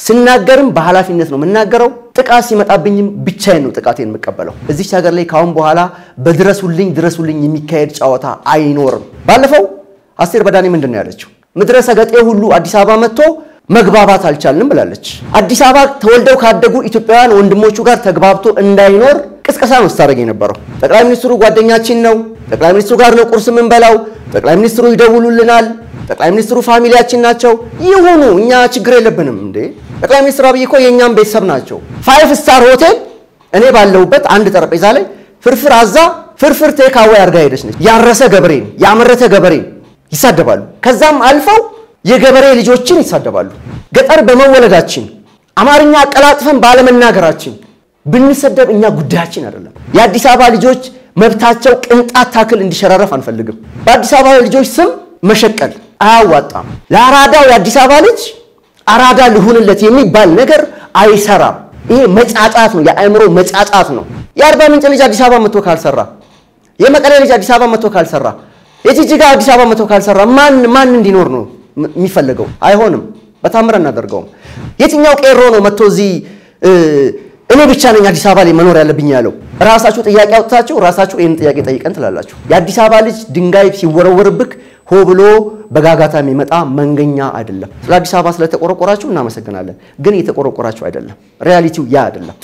ስናገርም በኃላፊነት ነው የምናገረው። ጥቃት ሲመጣብኝም ብቻዬን ነው ጥቃቴን የምቀበለው። እዚች ሀገር ላይ ካሁን በኋላ በድረሱልኝ ድረሱልኝ የሚካሄድ ጨዋታ አይኖርም። ባለፈው አስቴር በዳኔ ምንድን ነው ያለችው? ምድረ ሰገጤ ሁሉ አዲስ አበባ መጥቶ መግባባት አልቻልንም ብላለች። አዲስ አበባ ተወልደው ካደጉ ኢትዮጵያውያን ወንድሞቹ ጋር ተግባብቶ እንዳይኖር ቅስቀሳ ነው ስታደርግ የነበረው። ጠቅላይ ሚኒስትሩ ጓደኛችን ነው፣ ጠቅላይ ሚኒስትሩ ጋር ነው ቁርስ የምንበላው፣ ጠቅላይ ሚኒስትሩ ይደውሉልናል፣ ጠቅላይ ሚኒስትሩ ፋሚሊያችን ናቸው። ይሁኑ፣ እኛ ችግር የለብንም እንዴ። ጠቅላይ ሚኒስትር አብይ እኮ የእኛም ቤተሰብ ናቸው። ፋይቭ ስታር ሆቴል እኔ ባለሁበት አንድ ጠረጴዛ ላይ ፍርፍር አዛ ፍርፍር ቴካዌ አድርጋ ሄደች ነች። ያረሰ ገበሬን ያመረተ ገበሬን ይሳደባሉ። ከዛም አልፈው የገበሬ ልጆችን ይሳደባሉ። ገጠር በመወለዳችን አማርኛ አቀላጥፈን ባለመናገራችን ብንሰደብ እኛ ጉዳያችን አይደለም። የአዲስ አበባ ልጆች መብታቸው ቅንጣት ታክል እንዲሸራረፍ አንፈልግም። በአዲስ አበባ ልጆች ስም መሸቀል አያዋጣም። ለአራዳው የአዲስ አበባ ልጅ አራዳ ልሁንለት የሚባል ነገር አይሰራም። ይሄ መጫጫት ነው፣ የአእምሮ መጫጫት ነው። የአርባ ምንጭ ልጅ አዲስ አበባ መጥቶ ካልሰራ፣ የመቀሌ ልጅ አዲስ አበባ መጥቶ ካልሰራ፣ የጅጅጋ አዲስ አበባ መጥቶ ካልሰራ ማን ማን እንዲኖር ነው የሚፈለገው? አይሆንም። በታምር እናደርገውም። የትኛው ቄሮ ነው መጥቶ እዚህ እኔ ብቻ ነኝ አዲስ አበባ ላይ መኖር ያለብኝ ያለው? ራሳችሁ ጥያቄ አውጥታችሁ ራሳችሁ ይህን ጥያቄ ጠይቀን ትላላችሁ። የአዲስ አበባ ልጅ ድንጋይ ሲወረወርብክ ሆ ብሎ በጋጋታ የሚመጣ መንገኛ አይደለም። ስለ አዲስ አበባ ስለተቆረቆራችሁ እናመሰግናለን፣ ግን እየተቆረቆራችሁ አይደለም። ሪያሊቲው ያ አይደለም።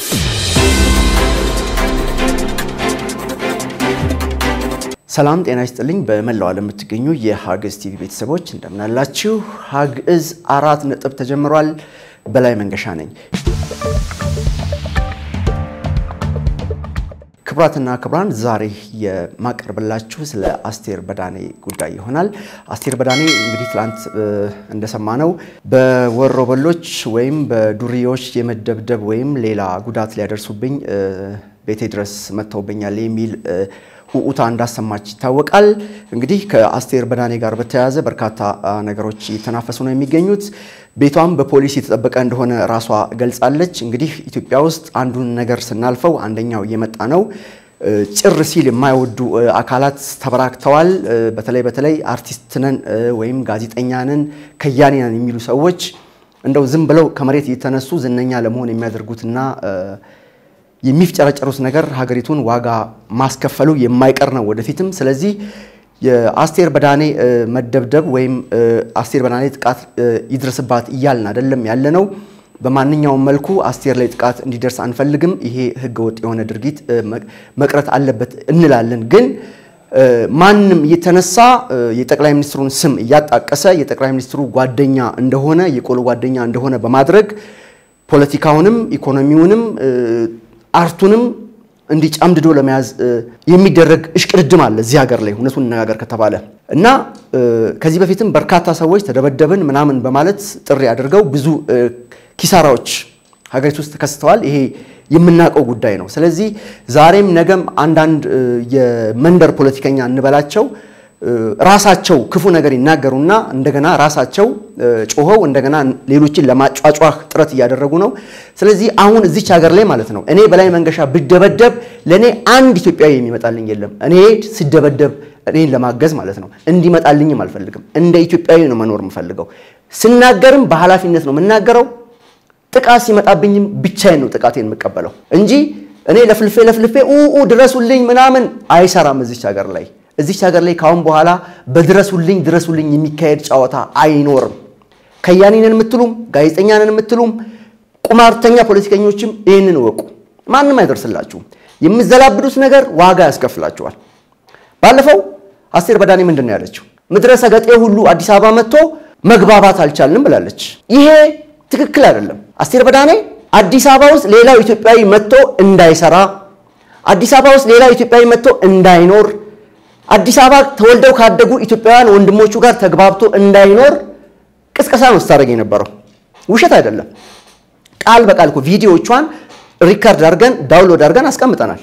ሰላም ጤና ይስጥልኝ። በመላው ዓለም የምትገኙ የሀግዝ ቲቪ ቤተሰቦች እንደምናላችሁ። ሀግዝ አራት ነጥብ ተጀምሯል። በላይ መንገሻ ነኝ። ክቡራትና ክቡራን ዛሬ የማቀርብላችሁ ስለ አስቴር በዳኔ ጉዳይ ይሆናል። አስቴር በዳኔ እንግዲህ ትላንት እንደሰማነው በወሮበሎች ወይም በዱርዬዎች የመደብደብ ወይም ሌላ ጉዳት ሊያደርሱብኝ ቤቴ ድረስ መጥተውብኛል የሚል ውኡታ እንዳሰማች ይታወቃል። እንግዲህ ከአስቴር በዳኔ ጋር በተያያዘ በርካታ ነገሮች እየተናፈሱ ነው የሚገኙት። ቤቷም በፖሊስ የተጠበቀ እንደሆነ ራሷ ገልጻለች። እንግዲህ ኢትዮጵያ ውስጥ አንዱን ነገር ስናልፈው አንደኛው እየመጣ ነው። ጭር ሲል የማይወዱ አካላት ተበራክተዋል። በተለይ በተለይ አርቲስት ነን ወይም ጋዜጠኛ ነን ከያኔ ነን የሚሉ ሰዎች እንደው ዝም ብለው ከመሬት እየተነሱ ዝነኛ ለመሆን የሚያደርጉትና የሚፍጨረጨሩት ነገር ሀገሪቱን ዋጋ ማስከፈሉ የማይቀር ነው ወደፊትም። ስለዚህ የአስቴር በዳኔ መደብደብ ወይም አስቴር በዳኔ ጥቃት ይድረስባት እያልን አይደለም ያለ ነው። በማንኛውም መልኩ አስቴር ላይ ጥቃት እንዲደርስ አንፈልግም። ይሄ ህገወጥ የሆነ ድርጊት መቅረት አለበት እንላለን። ግን ማንም እየተነሳ የጠቅላይ ሚኒስትሩን ስም እያጣቀሰ የጠቅላይ ሚኒስትሩ ጓደኛ እንደሆነ የቆሎ ጓደኛ እንደሆነ በማድረግ ፖለቲካውንም ኢኮኖሚውንም አርቱንም እንዲህ ጨምድዶ ለመያዝ የሚደረግ እሽቅድድም አለ እዚህ ሀገር ላይ እውነቱን እነጋገር ከተባለ እና ከዚህ በፊትም በርካታ ሰዎች ተደበደብን ምናምን በማለት ጥሪ አድርገው ብዙ ኪሳራዎች ሀገሪቱ ውስጥ ተከስተዋል። ይሄ የምናውቀው ጉዳይ ነው። ስለዚህ ዛሬም ነገም አንዳንድ የመንደር ፖለቲከኛ እንበላቸው ራሳቸው ክፉ ነገር ይናገሩና እንደገና ራሳቸው ጮኸው እንደገና ሌሎችን ለማጫጫህ ጥረት እያደረጉ ነው። ስለዚህ አሁን እዚች ሀገር ላይ ማለት ነው እኔ በላይ መንገሻ ብደበደብ ለእኔ አንድ ኢትዮጵያዊ የሚመጣልኝ የለም። እኔ ስደበደብ እኔን ለማገዝ ማለት ነው እንዲመጣልኝም አልፈልግም። እንደ ኢትዮጵያዊ ነው መኖር የምፈልገው። ስናገርም በኃላፊነት ነው የምናገረው። ጥቃት ሲመጣብኝም ብቻዬን ነው ጥቃቴን የምቀበለው እንጂ እኔ ለፍልፌ ለፍልፌ ኡ ድረሱልኝ ምናምን አይሰራም እዚች ሀገር ላይ እዚች ሀገር ላይ ካሁን በኋላ በድረሱልኝ ድረሱልኝ የሚካሄድ ጨዋታ አይኖርም። ከያኔ ነን የምትሉም ጋዜጠኛ ነን የምትሉም ቁማርተኛ ፖለቲከኞችም ይህንን እወቁ። ማንም አይደርስላችሁም። የምዘላብዱት ነገር ዋጋ ያስከፍላችኋል። ባለፈው አስቴር በዳኔ ምንድን ነው ያለችው? ምድረ ሰገጤ ሁሉ አዲስ አበባ መጥቶ መግባባት አልቻልንም ብላለች። ይሄ ትክክል አይደለም። አስቴር በዳኔ አዲስ አበባ ውስጥ ሌላው ኢትዮጵያዊ መጥቶ እንዳይሰራ፣ አዲስ አበባ ውስጥ ሌላው ኢትዮጵያዊ መጥቶ እንዳይኖር አዲስ አበባ ተወልደው ካደጉ ኢትዮጵያውያን ወንድሞቹ ጋር ተግባብቶ እንዳይኖር ቅስቀሳ ነው ስታደርግ የነበረው። ውሸት አይደለም። ቃል በቃል እኮ ቪዲዮቿን ሪካርድ አድርገን ዳውንሎድ አድርገን አስቀምጠናል።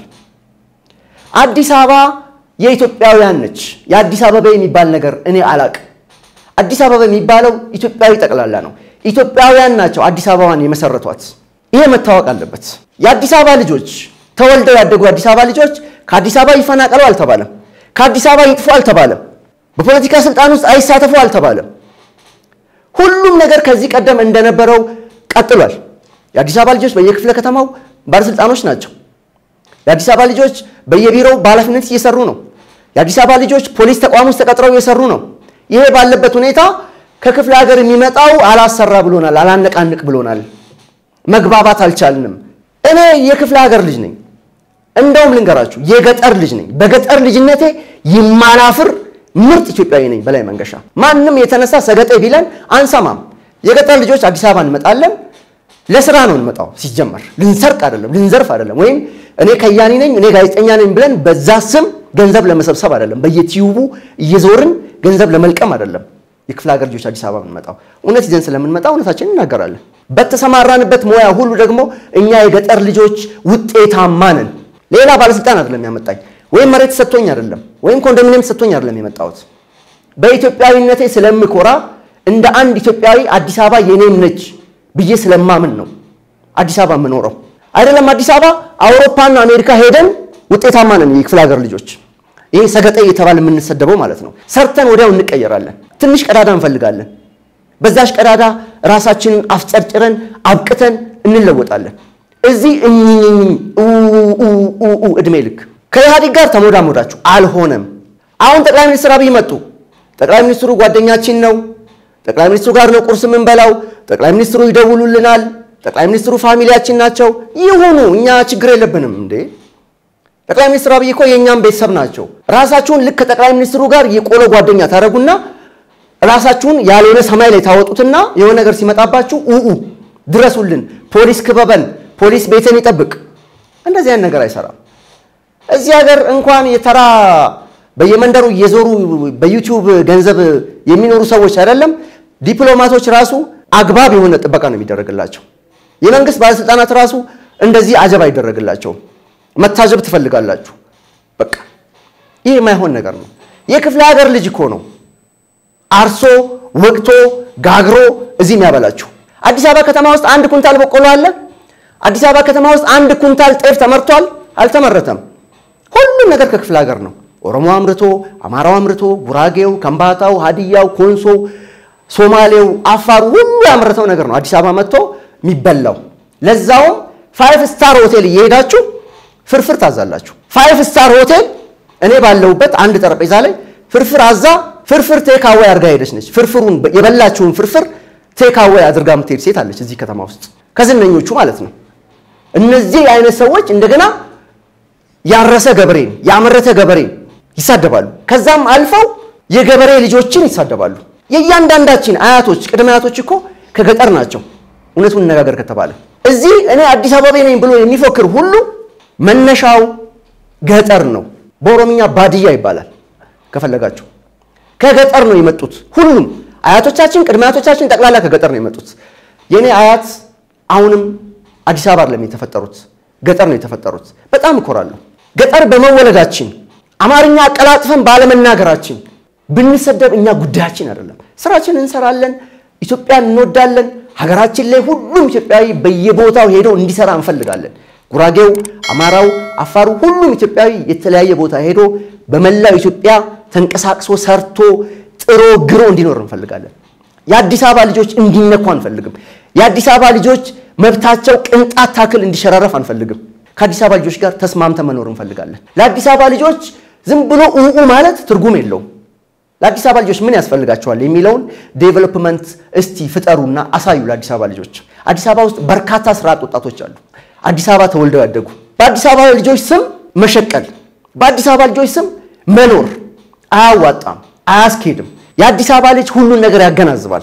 አዲስ አበባ የኢትዮጵያውያን ነች። የአዲስ አበባ የሚባል ነገር እኔ አላቅ። አዲስ አበባ የሚባለው ኢትዮጵያዊ ጠቅላላ ነው። ኢትዮጵያውያን ናቸው አዲስ አበባን የመሰረቷት። ይሄ መታወቅ አለበት። የአዲስ አበባ ልጆች ተወልደው ያደጉ የአዲስ አበባ ልጆች ከአዲስ አበባ ይፈናቀሉ አልተባለም። ከአዲስ አበባ ይጥፉ አልተባለም። በፖለቲካ ስልጣን ውስጥ አይሳተፉ አልተባለም። ሁሉም ነገር ከዚህ ቀደም እንደነበረው ቀጥሏል። የአዲስ አበባ ልጆች በየክፍለ ከተማው ባለስልጣኖች ናቸው። የአዲስ አበባ ልጆች በየቢሮው በኃላፊነት እየሰሩ ነው። የአዲስ አበባ ልጆች ፖሊስ ተቋም ውስጥ ተቀጥረው እየሰሩ ነው። ይሄ ባለበት ሁኔታ ከክፍለ ሀገር የሚመጣው አላሰራ ብሎናል፣ አላነቃንቅ ብሎናል። መግባባት አልቻልንም። እኔ የክፍለ ሀገር ልጅ ነኝ። እንደውም ልንገራችሁ የገጠር ልጅ ነኝ። በገጠር ልጅነቴ የማላፍር ምርጥ ኢትዮጵያዊ ነኝ። በላይ መንገሻ ማንም የተነሳ ሰገጤ ቢለን አንሰማም። የገጠር ልጆች አዲስ አበባ እንመጣለን። ለስራ ነው እንመጣው። ሲጀመር ልንሰርቅ አይደለም፣ ልንዘርፍ አይደለም፣ ወይም እኔ ከያኒ ነኝ እኔ ጋዜጠኛ ነኝ ብለን በዛ ስም ገንዘብ ለመሰብሰብ አይደለም፣ በየቲዩቡ እየዞርን ገንዘብ ለመልቀም አይደለም። የክፍለ ሀገር ልጆች አዲስ አበባ የምንመጣው እውነት ይዘን ስለምንመጣ እውነታችንን እናገራለን። በተሰማራንበት ሙያ ሁሉ ደግሞ እኛ የገጠር ልጆች ውጤታማ ነን። ሌላ ባለስልጣን አይደለም ያመጣኝ፣ ወይም መሬት ሰጥቶኝ አይደለም፣ ወይም ኮንዶሚኒየም ሰጥቶኝ አይደለም የመጣሁት። በኢትዮጵያዊነቴ ስለምኮራ እንደ አንድ ኢትዮጵያዊ አዲስ አበባ የኔም ነች ብዬ ስለማምን ነው አዲስ አበባ የምኖረው። አይደለም አዲስ አበባ አውሮፓና አሜሪካ ሄደን ውጤታማ ነን የክፍለ ሀገር ልጆች። ይሄ ሰገጠ እየተባለ የምንሰደበው ማለት ነው። ሰርተን ወዲያው እንቀየራለን። ትንሽ ቀዳዳ እንፈልጋለን። በዛሽ ቀዳዳ ራሳችንን አፍጨርጭረን አብቅተን እንለወጣለን። እዚህ እኝኝኝ እድሜ ልክ ከኢህአዴግ ጋር ተሞዳሞዳችሁ አልሆነም። አሁን ጠቅላይ ሚኒስትር አብይ መጡ። ጠቅላይ ሚኒስትሩ ጓደኛችን ነው። ጠቅላይ ሚኒስትሩ ጋር ነው ቁርስ የምንበላው። ጠቅላይ ሚኒስትሩ ይደውሉልናል። ጠቅላይ ሚኒስትሩ ፋሚሊያችን ናቸው። ይሁኑ፣ እኛ ችግር የለብንም እንዴ ጠቅላይ ሚኒስትር አብይ እኮ የእኛም ቤተሰብ ናቸው። ራሳችሁን ልክ ከጠቅላይ ሚኒስትሩ ጋር የቆሎ ጓደኛ ታደርጉና ራሳችሁን ያልሆነ ሰማይ ላይ ታወጡትና የሆነ ነገር ሲመጣባችሁ ኡኡ ድረሱልን፣ ፖሊስ ክበበን፣ ፖሊስ ቤትን ይጠብቅ። እንደዚህ አይነት ነገር አይሰራም። እዚህ ሀገር እንኳን የተራ በየመንደሩ እየዞሩ በዩቲዩብ ገንዘብ የሚኖሩ ሰዎች አይደለም ዲፕሎማቶች ራሱ አግባብ የሆነ ጥበቃ ነው የሚደረግላቸው። የመንግስት ባለስልጣናት ራሱ እንደዚህ አጀብ አይደረግላቸውም። መታጀብ ትፈልጋላችሁ። በቃ ይህ የማይሆን ነገር ነው። የክፍለ ሀገር ልጅ እኮ ነው አርሶ ወቅቶ ጋግሮ እዚህ የሚያበላችሁ። አዲስ አበባ ከተማ ውስጥ አንድ ኩንታል በቆሎ አለ? አዲስ አበባ ከተማ ውስጥ አንድ ኩንታል ጤፍ ተመርቷል? አልተመረተም። ሁሉም ነገር ከክፍለ ሀገር ነው። ኦሮሞ አምርቶ፣ አማራው አምርቶ፣ ጉራጌው፣ ከምባታው፣ ሀዲያው፣ ኮንሶው፣ ሶማሌው፣ አፋሩ ሁሉ ያመረተው ነገር ነው አዲስ አበባ መጥቶ የሚበላው። ለዛውም ፋይቭ ስታር ሆቴል እየሄዳችሁ ፍርፍር ታዛላችሁ። ፋይቭ ስታር ሆቴል እኔ ባለሁበት አንድ ጠረጴዛ ላይ ፍርፍር አዛ ፍርፍር ቴካዌይ አድርጋ ሄደች ነች። ፍርፍሩን የበላችውን ፍርፍር ቴካዌይ አድርጋ የምትሄድ ሴት አለች እዚህ ከተማ ውስጥ ከዝነኞቹ ማለት ነው። እነዚህ አይነት ሰዎች እንደገና ያረሰ ገበሬን ያመረተ ገበሬን ይሳደባሉ። ከዛም አልፈው የገበሬ ልጆችን ይሳደባሉ። የእያንዳንዳችን አያቶች ቅድመ አያቶች እኮ ከገጠር ናቸው። እውነቱን እነጋገር ከተባለ እዚህ እኔ አዲስ አበባ ነኝ ብሎ የሚፎክር ሁሉ መነሻው ገጠር ነው። በኦሮምኛ ባድያ ይባላል። ከፈለጋችሁ ከገጠር ነው የመጡት። ሁሉም አያቶቻችን ቅድመ አያቶቻችን ጠቅላላ ከገጠር ነው የመጡት። የእኔ አያት አሁንም አዲስ አበባ አይደለም የተፈጠሩት፣ ገጠር ነው የተፈጠሩት። በጣም እኮራለሁ። ገጠር በመወለዳችን አማርኛ አቀላጥፈን ባለመናገራችን ብንሰደብ እኛ ጉዳያችን አይደለም። ስራችን እንሰራለን። ኢትዮጵያን እንወዳለን። ሀገራችን ላይ ሁሉም ኢትዮጵያዊ በየቦታው ሄዶ እንዲሰራ እንፈልጋለን። ጉራጌው፣ አማራው፣ አፋሩ ሁሉም ኢትዮጵያዊ የተለያየ ቦታ ሄዶ በመላው ኢትዮጵያ ተንቀሳቅሶ ሰርቶ ጥሮ ግሮ እንዲኖር እንፈልጋለን። የአዲስ አበባ ልጆች እንዲነኩ አንፈልግም። የአዲስ አበባ ልጆች መብታቸው ቅንጣት ታክል እንዲሸራረፍ አንፈልግም። ከአዲስ አበባ ልጆች ጋር ተስማምተን መኖር እንፈልጋለን። ለአዲስ አበባ ልጆች ዝም ብሎ ኡኡ ማለት ትርጉም የለውም። ለአዲስ አበባ ልጆች ምን ያስፈልጋቸዋል የሚለውን ዴቨሎፕመንት እስቲ ፍጠሩና አሳዩ። ለአዲስ አበባ ልጆች አዲስ አበባ ውስጥ በርካታ ስራ አጥ ወጣቶች አሉ። አዲስ አበባ ተወልደው ያደጉ በአዲስ አበባ ልጆች ስም መሸቀል፣ በአዲስ አበባ ልጆች ስም መኖር አያዋጣም፣ አያስኬድም። የአዲስ አበባ ልጅ ሁሉን ነገር ያገናዝባል።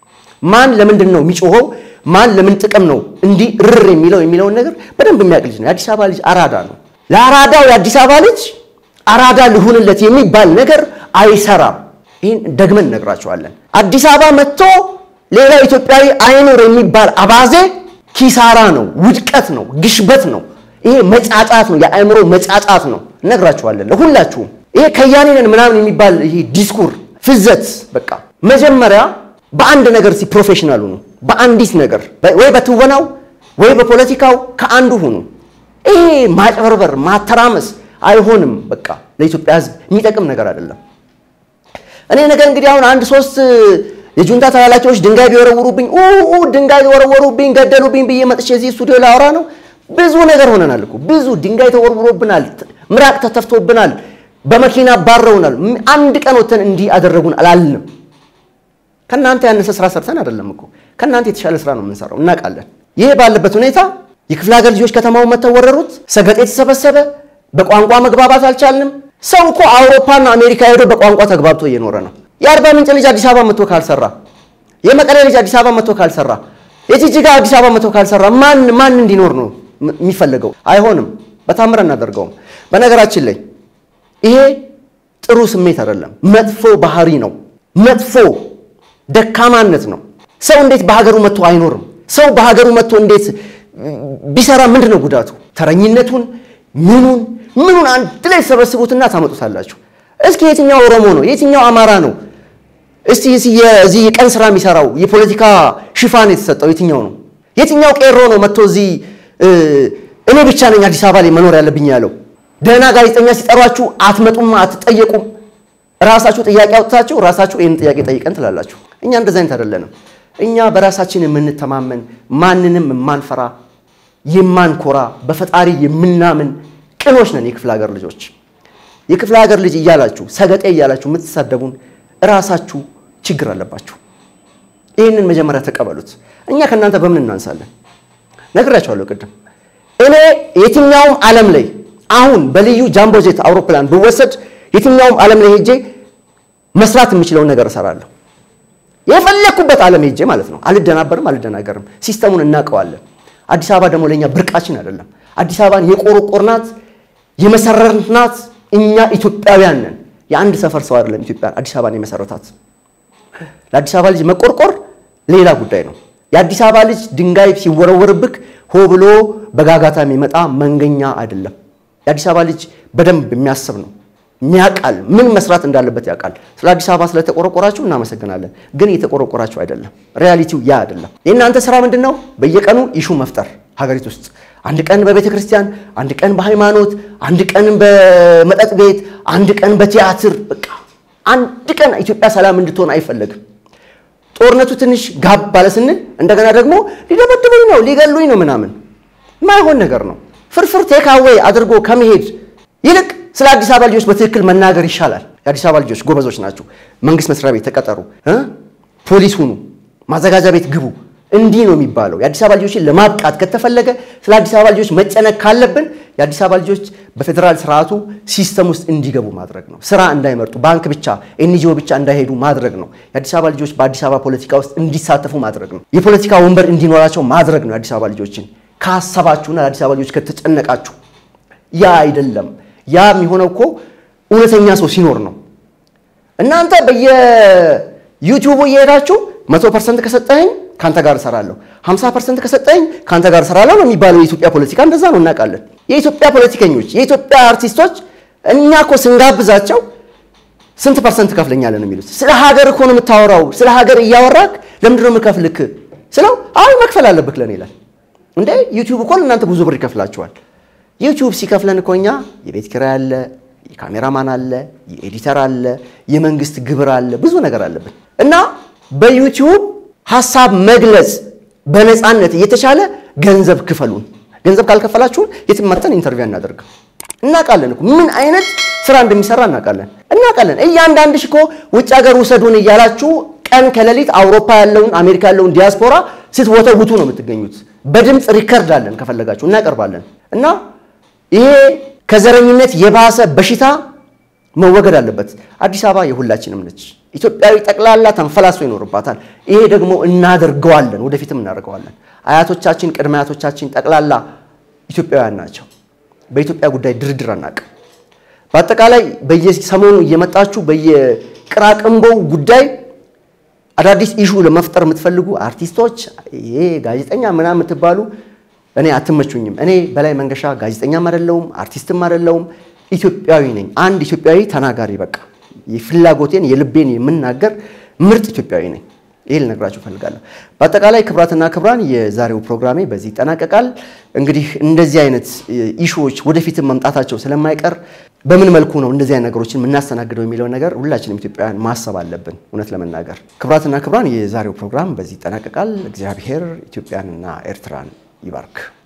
ማን ለምንድን ነው የሚጮኸው፣ ማን ለምን ጥቅም ነው እንዲህ ርር የሚለው የሚለውን ነገር በደንብ የሚያውቅ ልጅ ነው። የአዲስ አበባ ልጅ አራዳ ነው። ለአራዳው የአዲስ አበባ ልጅ አራዳ ልሁንለት የሚባል ነገር አይሰራም። ይህን ደግመን እነግራቸዋለን። አዲስ አበባ መጥቶ ሌላ ኢትዮጵያዊ አይኖር የሚባል አባዜ ኪሳራ ነው፣ ውድቀት ነው፣ ግሽበት ነው። ይሄ መጫጫት ነው፣ የአእምሮ መጫጫት ነው። እነግራችኋለን ለሁላችሁም። ይሄ ከያኔ ነን ምናምን የሚባል ይሄ ዲስኩር ፍዘት። በቃ መጀመሪያ በአንድ ነገር ሲ ፕሮፌሽናል ሁኑ። በአንዲት ነገር ወይ በትወናው ወይ በፖለቲካው ከአንዱ ሁኑ። ይሄ ማጭበርበር፣ ማተራመስ አይሆንም። በቃ ለኢትዮጵያ ሕዝብ የሚጠቅም ነገር አይደለም። እኔ ነገር እንግዲህ አሁን አንድ ሶስት የጁንታ ተላላኪዎች ድንጋይ ቢወረውሩብኝ ኡ ድንጋይ ቢወረወሩብኝ ገደሉብኝ ብዬ መጥቼ እዚህ ስቱዲዮ ላወራ ነው። ብዙ ነገር ሆነናል እኮ ብዙ ድንጋይ ተወርውሮብናል፣ ምራቅ ተተፍቶብናል፣ በመኪና ባረውናል። አንድ ቀን ወተን እንዲህ አደረጉን አላልንም። ከእናንተ ያነሰ ስራ ሰርተን አይደለም እኮ ከእናንተ የተሻለ ስራ ነው የምንሰራው፣ እናውቃለን። ይሄ ባለበት ሁኔታ የክፍለ ሀገር ልጆች ከተማውን መተው ወረሩት። ሰገጤ የተሰበሰበ በቋንቋ መግባባት አልቻልንም። ሰው እኮ አውሮፓና አሜሪካ ሄዶ በቋንቋ ተግባብቶ እየኖረ ነው። የአርባ ምንጭ ልጅ አዲስ አበባ መጥቶ ካልሰራ፣ የመቀሌ ልጅ አዲስ አበባ መጥቶ ካልሰራ፣ የጅጅጋ አዲስ አበባ መጥቶ ካልሰራ ማን ማን እንዲኖር ነው የሚፈለገው? አይሆንም። በታምር እናደርገውም። በነገራችን ላይ ይሄ ጥሩ ስሜት አይደለም፣ መጥፎ ባህሪ ነው። መጥፎ ደካማነት ነው። ሰው እንዴት በሀገሩ መጥቶ አይኖርም? ሰው በሀገሩ መጥቶ እንዴት ቢሰራ ምንድን ነው ጉዳቱ? ተረኝነቱን ምኑን ምኑን አንድ ላይ ተሰበስቡትና ታመጡታላችሁ። እስኪ የትኛው ኦሮሞ ነው? የትኛው አማራ ነው? እስቲ እዚህ የቀን ስራ የሚሰራው የፖለቲካ ሽፋን የተሰጠው የትኛው ነው? የትኛው ቄሮ ነው መጥቶ እዚህ እኔ ብቻ ነኝ አዲስ አበባ ላይ መኖር ያለብኝ ያለው? ደህና ጋዜጠኛ ሲጠሯችሁ አትመጡም፣ አትጠየቁም። ራሳችሁ ጥያቄ አውጥታችሁ ራሳችሁ ይህን ጥያቄ ጠይቀን ትላላችሁ። እኛ እንደዚህ አይነት አይደለንም። እኛ በራሳችን የምንተማመን ማንንም የማንፈራ የማንኮራ በፈጣሪ የምናምን ቅኖች ነን። የክፍለ ሀገር ልጆች የክፍለ ሀገር ልጅ እያላችሁ ሰገጤ እያላችሁ የምትሳደቡን እራሳችሁ ችግር አለባችሁ። ይህንን መጀመሪያ ተቀበሉት። እኛ ከእናንተ በምን እናንሳለን? ነግራችኋለሁ ቅድም። እኔ የትኛውም ዓለም ላይ አሁን በልዩ ጃምቦጄት አውሮፕላን ብወሰድ የትኛውም ዓለም ላይ ሄጄ መስራት የምችለውን ነገር እሰራለሁ። የፈለግኩበት ዓለም ሄጄ ማለት ነው። አልደናበርም፣ አልደናገርም። ሲስተሙን እናውቀዋለን። አዲስ አበባ ደግሞ ለእኛ ብርቃችን አይደለም። አዲስ አበባን የቆረቆርናት የመሰረትናት እኛ ኢትዮጵያውያን ነን። የአንድ ሰፈር ሰው አይደለም ኢትዮጵያ አዲስ አበባን የመሰረታት። ለአዲስ አበባ ልጅ መቆርቆር ሌላ ጉዳይ ነው። የአዲስ አበባ ልጅ ድንጋይ ሲወረወርብክ ሆ ብሎ በጋጋታ የሚመጣ መንገኛ አይደለም። የአዲስ አበባ ልጅ በደንብ የሚያስብ ነው የሚያውቃል ምን መስራት እንዳለበት ያውቃል። ስለ አዲስ አበባ ስለተቆረቆራችሁ እናመሰግናለን፣ ግን እየተቆረቆራችሁ አይደለም። ሪያሊቲው ያ አይደለም። የእናንተ ስራ ምንድን ነው? በየቀኑ ኢሹ መፍጠር ሀገሪቱ ውስጥ አንድ ቀን በቤተ ክርስቲያን፣ አንድ ቀን በሃይማኖት፣ አንድ ቀን በመጠጥ ቤት፣ አንድ ቀን በቲያትር በቃ አንድ ቀን ኢትዮጵያ ሰላም እንድትሆን አይፈለግም። ጦርነቱ ትንሽ ጋብ ባለ ስንል እንደገና ደግሞ ሊደበድቡኝ ነው ሊገሉኝ ነው ምናምን ማይሆን ነገር ነው። ፍርፍር ቴካዌይ አድርጎ ከመሄድ ይልቅ ስለ አዲስ አበባ ልጆች በትክክል መናገር ይሻላል። የአዲስ አበባ ልጆች ጎበዞች ናችሁ። መንግስት መስሪያ ቤት ተቀጠሩ፣ ፖሊስ ሁኑ፣ ማዘጋጃ ቤት ግቡ። እንዲህ ነው የሚባለው። የአዲስ አበባ ልጆችን ለማብቃት ከተፈለገ ስለ አዲስ አበባ ልጆች መጨነቅ ካለብን የአዲስ አበባ ልጆች በፌዴራል ስርዓቱ ሲስተም ውስጥ እንዲገቡ ማድረግ ነው። ስራ እንዳይመርጡ፣ ባንክ ብቻ ኤንጂኦ ብቻ እንዳይሄዱ ማድረግ ነው። የአዲስ አበባ ልጆች በአዲስ አበባ ፖለቲካ ውስጥ እንዲሳተፉ ማድረግ ነው። የፖለቲካ ወንበር እንዲኖራቸው ማድረግ ነው። የአዲስ አበባ ልጆችን ካሰባችሁና ለአዲስ አበባ ልጆች ከተጨነቃችሁ ያ አይደለም። ያ የሚሆነው እኮ እውነተኛ ሰው ሲኖር ነው። እናንተ በየዩቲዩቡ እየሄዳችሁ መቶ ፐርሰንት ከሰጠኸኝ ከአንተ ጋር እሰራለሁ፣ ሀምሳ ፐርሰንት ከሰጠኸኝ ከአንተ ጋር እሰራለሁ ነው የሚባለው። የኢትዮጵያ ፖለቲካ እንደዛ ነው፣ እናውቃለን። የኢትዮጵያ ፖለቲከኞች፣ የኢትዮጵያ አርቲስቶች እኛ እኮ ስንጋብዛቸው ስንት ፐርሰንት ከፍለኛለን ነው የሚሉት። ስለ ሀገር እኮ ነው የምታወራው። ስለ ሀገር እያወራክ ለምንድን ነው የምከፍልክ ስለው አይ መክፈል አለብክ ለኔ ይላል። እንዴ ዩቲዩብ እኮ ለእናንተ ብዙ ብር ይከፍላችኋል። ዩቲዩብ ሲከፍለን እኮ እኛ የቤት ኪራይ አለ፣ የካሜራማን አለ፣ የኤዲተር አለ፣ የመንግስት ግብር አለ፣ ብዙ ነገር አለብን እና በዩቲዩብ ሀሳብ መግለጽ በነፃነት እየተቻለ ገንዘብ ክፈሉን። ገንዘብ ካልከፈላችሁን የትም መተን ኢንተርቪው እናደርግም። እናውቃለን እኮ ምን አይነት ስራ እንደሚሰራ እናውቃለን እናውቃለን። እያንዳንድሽ እኮ ውጭ ሀገር ውሰዱን እያላችሁ ቀን ከሌሊት አውሮፓ ያለውን አሜሪካ ያለውን ዲያስፖራ ስትወተውቱ ነው የምትገኙት። በድምፅ ሪከርድ አለን፣ ከፈለጋችሁ እናቀርባለን እና ይሄ ከዘረኝነት የባሰ በሽታ መወገድ አለበት። አዲስ አበባ የሁላችንም ነች። ኢትዮጵያዊ ጠቅላላ ተንፈላሶ ይኖርባታል። ይሄ ደግሞ እናደርገዋለን፣ ወደፊትም እናደርገዋለን። አያቶቻችን፣ ቅድመ አያቶቻችን ጠቅላላ ኢትዮጵያውያን ናቸው። በኢትዮጵያ ጉዳይ ድርድር አናውቅም። በአጠቃላይ በየሰሞኑ እየመጣችሁ በየቅራቅንቦው ጉዳይ አዳዲስ ኢሹ ለመፍጠር የምትፈልጉ አርቲስቶች፣ ይሄ ጋዜጠኛ ምናምን የምትባሉ እኔ አትመቹኝም። እኔ በላይ መንገሻ ጋዜጠኛም አይደለሁም አርቲስትም አይደለሁም። ኢትዮጵያዊ ነኝ። አንድ ኢትዮጵያዊ ተናጋሪ፣ በቃ የፍላጎቴን የልቤን የምናገር ምርጥ ኢትዮጵያዊ ነኝ። ይሄ ልነግራችሁ እፈልጋለሁ። በአጠቃላይ ክብራትና ክብራን የዛሬው ፕሮግራሜ በዚህ ይጠናቀቃል። እንግዲህ እንደዚህ አይነት ኢሹዎች ወደፊትም መምጣታቸው ስለማይቀር በምን መልኩ ነው እንደዚህ አይነት ነገሮችን የምናስተናግደው የሚለውን ነገር ሁላችንም ኢትዮጵያውያን ማሰብ አለብን። እውነት ለመናገር ክቡራትና ክቡራን፣ የዛሬው ፕሮግራም በዚህ ይጠናቀቃል። እግዚአብሔር ኢትዮጵያንና ኤርትራን ይባርክ።